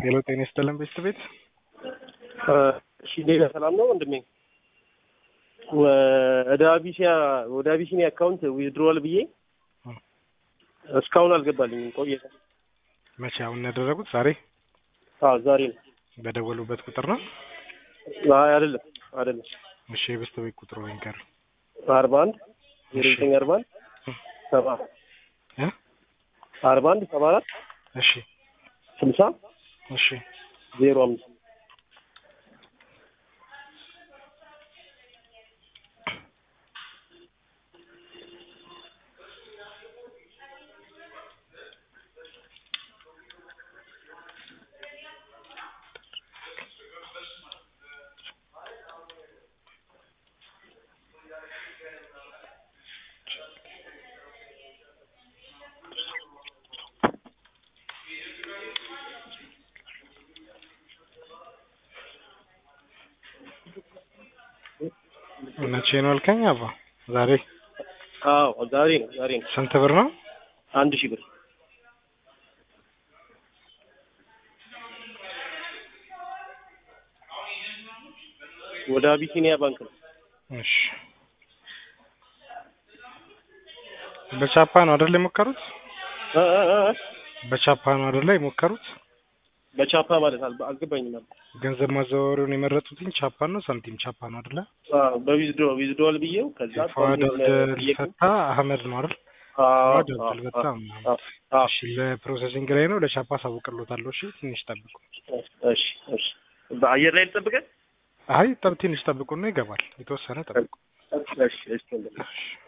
ሄሎ ጤና ይስጥልን ቤስት ቤት እሺ ሌላ ሰላም ነው ወንድሜ። ወደ አቢሲያ ወደ አቢሲኒያ አካውንት ዊዝድሮዋል ብዬ እስካሁን አልገባልኝም። ቆየ። መቼ አሁን ያደረጉት ዛሬ አዎ ዛሬ ነው። በደወሉበት ቁጥር ነው? አይ አይደለም አይደለም። እሺ የቤስት ቤት ቁጥሩ ይንገር። አርባ አንድ ዜሮ ዘጠኝ አርባ አንድ ሰባ እ አርባ አንድ ሰባ አራት እሺ ስልሳ እሺ ዜሮ አምስት መቼ ነው አልከኝ? አባ ዛሬ አዎ ዛሬ ነው ዛሬ ነው። ስንት ብር ነው? አንድ ሺህ ብር ወደ አቢሲኒያ ባንክ ነው። እሺ በቻፓ ነው አይደል የሞከሩት? እ እ እ በቻፓ ነው አይደል የሞከሩት? በቻፓ ማለት አል- አልገባኝም ነበር። ገንዘብ ማዘዋወሪያውን የመረጡትኝ ቻፓ ነው ሳንቲም ቻፓ ነው አይደለ? አዎ በዊዝድሮ ዊዝድሮዋል ብዬው ከዛ ፏድ አብደል ጠየቁ። ፈታ አህመድ ነው አይደል? አዎ ፏድ አዎ አብደል በጣም አዎ አዎ እሺ ለፕሮሰሲንግ ላይ ነው ለቻፓ አሳውቅሎታለሁ። እሺ ትንሽ ጠብቁ። እሺ እሺ በአየር ላይ ልጠብቅህ? አይ ጠብ ትንሽ ጠብቁና ይገባል። የተወሰነ ጠብቁ። እሺ እሺ ወንድሜ። እሺ